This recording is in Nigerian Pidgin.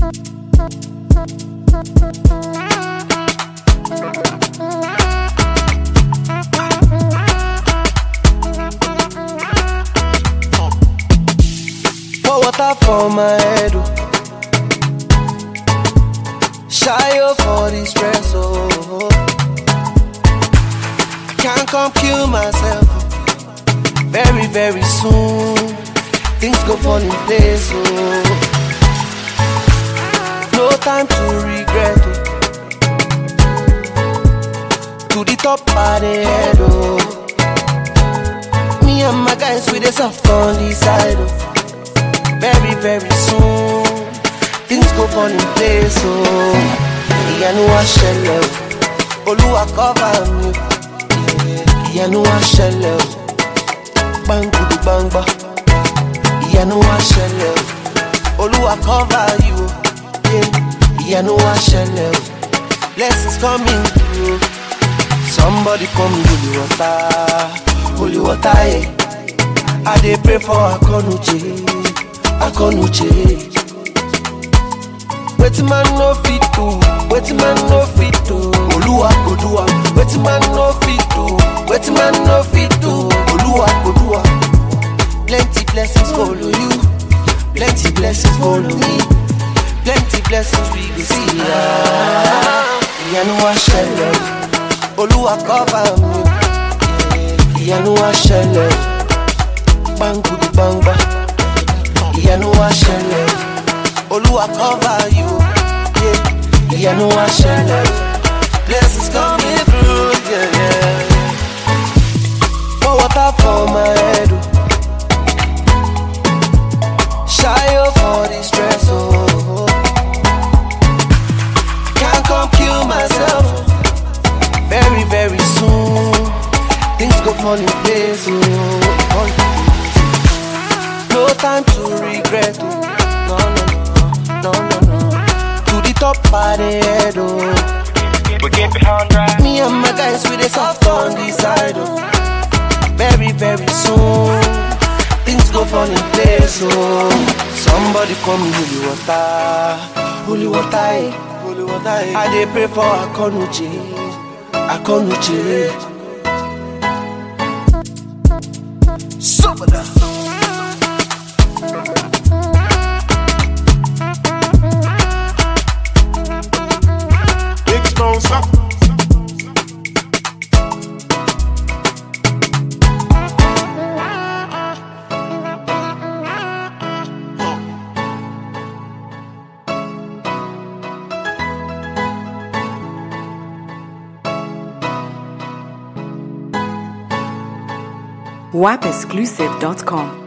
Pour water for my head. Oh. Shy up for the stress. Oh. I can't come kill myself. oh. Very, very soon. Things go fall in place. Oh. No time to regret. Oh. To the top of the head. Oh. Me and my guys with the soft on the side. Oh very very soon things go fall in place o ìyanu wa ṣẹlẹ̀ o olúwa cover mi o ìyanu wa ṣẹlẹ̀ o gbangudu gbangba ìyanu wa ṣẹlẹ̀ o olúwa cover you o yeah. ìyanu wa ṣẹlẹ̀ o blessings coming through somebody call me holy water holy water yeah. i dey pray for akonuche. akonuche wetin man no fit do wetin man no fit do oluwa go do am wetin man no fit do wetin man no fit do oluwa go do am plenty blessings follow you plenty blessings follow me plenty blessings we go see ah ìyanu wa ṣẹlẹ̀ olúwa cover mi ìyanu wa ṣẹlẹ̀ gbangudu gbangba. ìyanu wa ṣẹlẹ̀ olúwa cover you yeah. ìyanu wa ṣẹlẹ̀ blessings coming through yeah, yeah. pour water for my head o ṣayo for the stress oh. can't come kill myself very very soon things go fall in place oh. Fall in place. No time to regret, oh. No, no, no, no, no, no. To the top of the head, oh. We keep it on drive. Me and my guys with the soft on the side, oh. Very, very soon, things go fall in place, oh. Somebody call me holy water, holy water, eh. holy water. eh. I dey pray for Akonuche, Akonuche. Super. Big Stone Suck. wapexclusive.com.